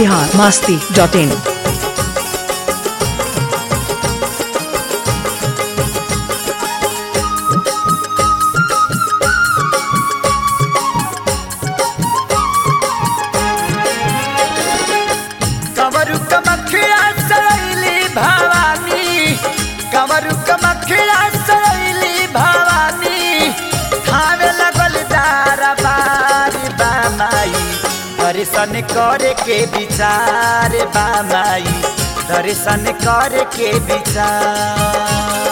Bihar Masti dot in कवरु कमखिया सरैली भवानी कवरु कमखिया सरैली भवानी खावे लगल दारा बारी बामाई दर्शन करे के विचार बामाई दर्शन करे के विचार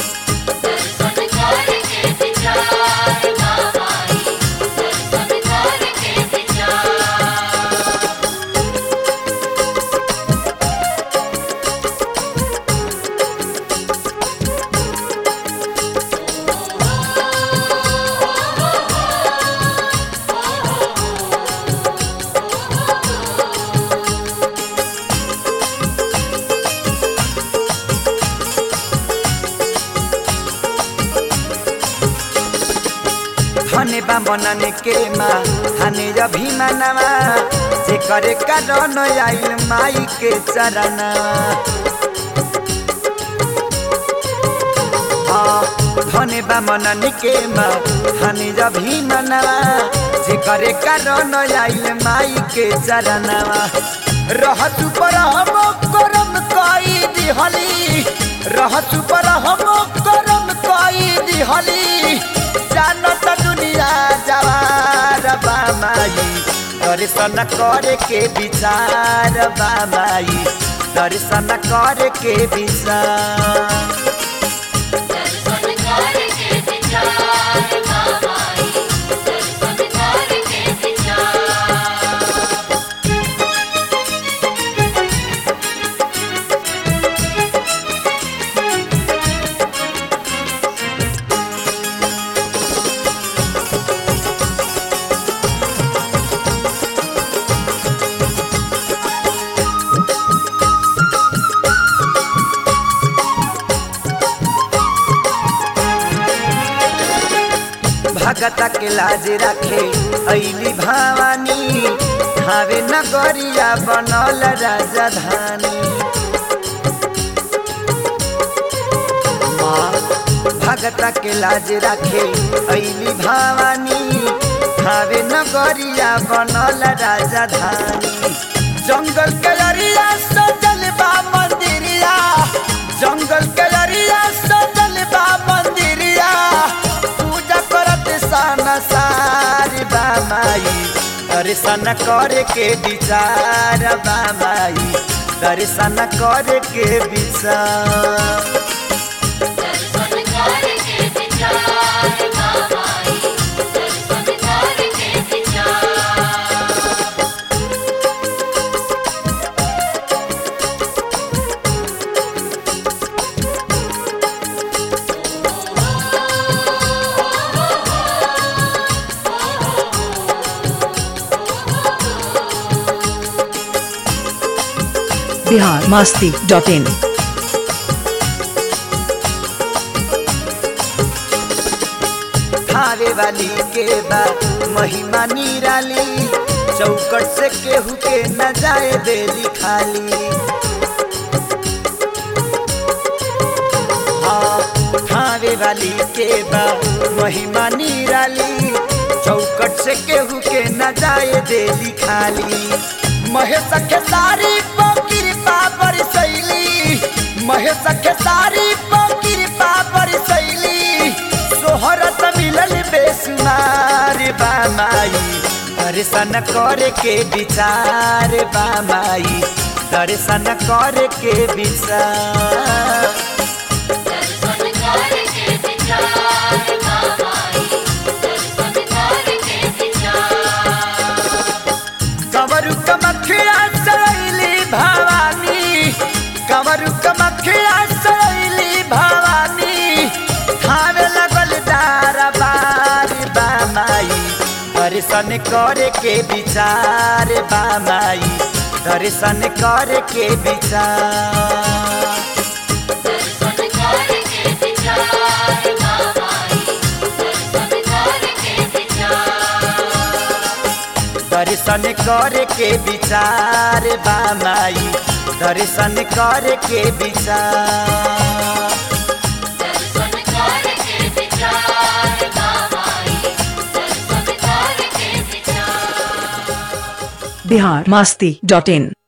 धने बा मनने के माँ हने अभिमानवा जे करे कारण आइल माई के चरणा हाँ, धने बा मनने के माँ हने अभिमानवा जे करे कारण आइल माई के चरणवा रहतु पर हम करम कई दिहली रहतु पर हम करम कई दिहली जानत दुनिया जवार बामाई दर्शन करे के विचार बामाई दर्शन करे के विचार भगत के लाज रखे ऐली भवानी हावे नगरिया बनल राजधानी माँ भगत के लाज रखे ऐली भवानी हावे नगरिया बनल राजधानी जंगल के अरिया सजल बा मंदिरिया जंगल के अरिया सजल बा मंदिरिया पूजा करत साना सारी बामाई दर्शन करे के विचार बामाई दर्शन करे के विचार बिहार मास्ती डॉट इन थारे वाली के बा महिमा निराली चौकट से केहू के न जाए देली खाली हाँ, थारे वाली के बा महिमा निराली चौकट से केहू के न जाए देली खाली महेश के सारी कृपा बरसैली महेश के सारी कृपा बरसैली सोहरत मिलल बेसुमार बामाई दर्शन करे के विचार बामाई दर्शन करे के विचार कवरु कमखिया सरैली भवानी कवरु कमखिया सरैली भवानी खावे लगल दारा बारी बामाई दर्शन करे के विचार बामाई दर्शन करे के विचार दर्शन करे के विचार बा माई दर्शन करे के विचार दर्शन करके विचार बाबाई दर्शन करके विचार बिहार मस्ती डॉट इन